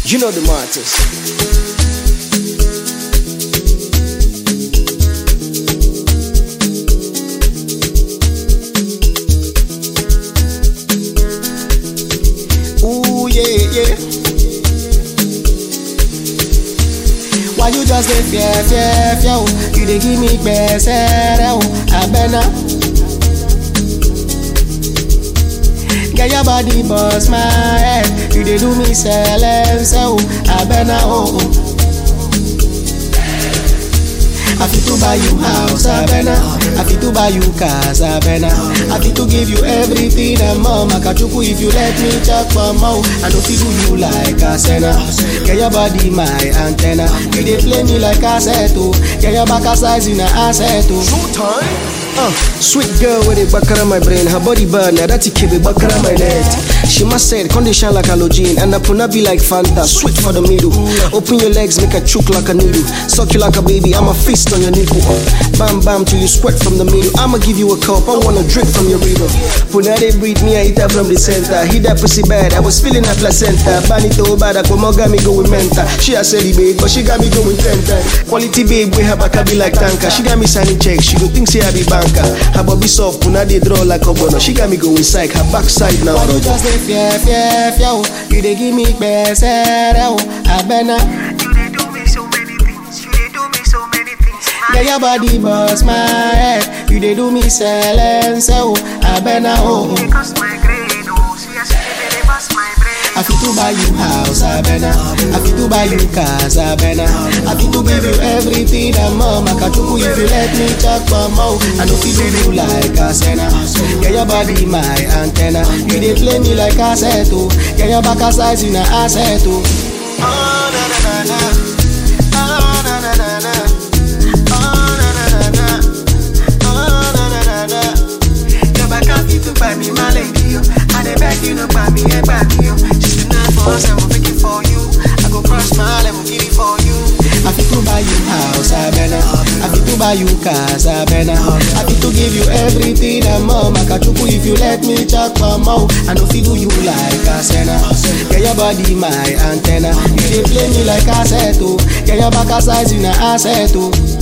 You know the Martins. Ooh, yeah, yeah. Why you just dey fear, fear, fear? oh? You dey give me gbese, oh, abena. Get your body bust my head. You dey do me silence, oh, abena, oh. oh. I fit to buy you house, abena. I fit to buy you cars, abena. I fit to give you everything and more. Makachuku if you let me talk for more. I know fit do you like a senna. Get your body my antenna. You dey play me like cassette, oh. Get your back a size in a asset, oh. Showtime. Uh, sweet girl with a backara my brain, her body burn, now that keep it backara my net. She must said condition like halogen, and the puna be like Fanta, sweet for the middle. Open your legs, make a choke like a needle. Suck you like a baby, I'm a fist on your nipple. Uh, bam bam till you sweat from the middle. I'ma give you a cup, I wanna drink from your river. Puna they breed me, I eat her from the center. Hit that pussy bad, I was feeling that placenta. Banito bad, I come got me go with mental. She a celibate, but she got me going ten times. Quality babe, we have a be like tanker. She got me signing checks, she go think say I be banker. Her body soft, puna they draw like a bono. She got me going psych, her backside now. Why you just dey fear, fear, fear? oh? You dey give me gbese, oh, abena. You dey do me so many things. You dey do me so many things. Get your body bust my head. You dey do me silence, oh, abena, oh. oh. Because my grade, oh, see I see they dey bust my brain. I fit to buy you house, abena. I fit to buy you cars, abena. I fit to give you everything and more. Makachuku if you let me talk for more. I know fit do you like a senna. Get your body my antenna. You dey play me like cassette, oh. Get your back a size in a asset, oh. Oh, na na na na. Oh, na na na na. Oh, na na na na. Oh, na na na na. Your back a fit to buy me my lady, yo. I dey beg you no buy me a buy me, yo. Just a nine for us, I'm pick it for you. I go cross my level, give it for you. I fit to buy you house, I better. I fit to buy you cars, I better. I fit to give you everything and more. Makachuku if you let me talk for more. I know fit do you like a senna. Get your body my antenna. You dey play me like cassette, oh. Get your back a size in a asset, oh.